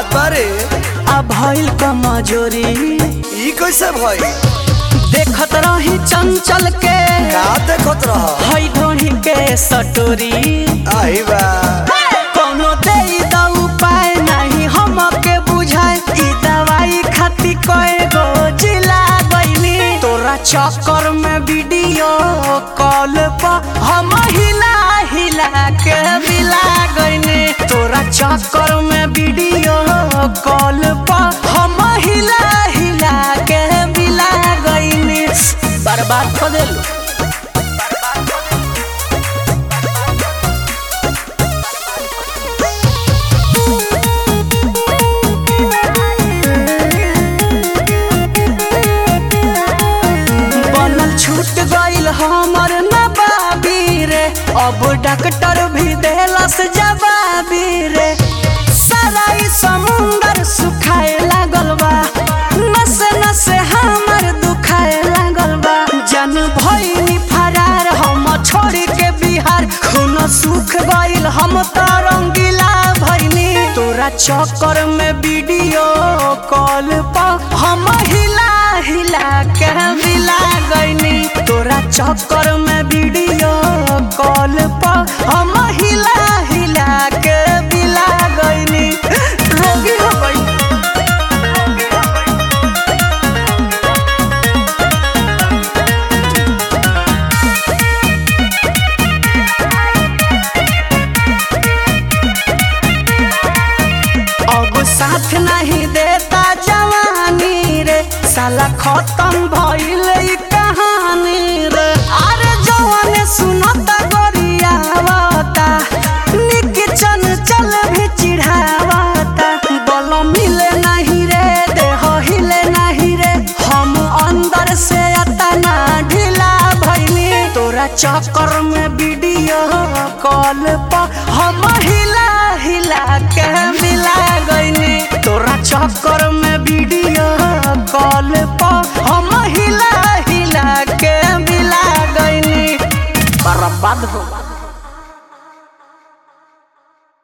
बात बारे आ भइल कमजोरी ई कैसे भई देखत रही चंचल के का देखत रह हई ढोढ़ी के सटोरी आई बा कोनो दे द उपाय नहीं हमके बुझाए ई दवाई खाती कए गो जिला गईनी तोरा चक्कर में वीडियो कॉल पर हम हिला हिला के बिला गईनी तोरा चक्कर में वीडियो कॉल पर हम हिला हिला के बिला गईनी बर्बाद कर देलू बनल छूट गईल हमर नबाबी रे अब डॉक्टर भी देलस जवाबी रे सारा ई समुंदर सुखाए लागल बा नसे नसे हमर दुखाए लागल बा जन भइनी फरार हम छोड़ के बिहार खून सुख गईल हम त रंगीला भइनी तोरा चक्कर में वीडियो कॉल पर हम हिला हिला के मिला गईनी तोरा चक्कर में वीडियो कॉल पर हम हिला हिला के मिला गईनी रोगी हो गई अब साथ नहीं देता जवानी रे साला खत्म भइल ई कहानी रे अरे जवान सुनता गोरियावता निक चन चल भी चिढ़ावता बल मिले नहीं रे देह हिले नहीं रे हम अंदर से अतना ढीला भइनी तोरा चक्कर में वीडियो कॉल पर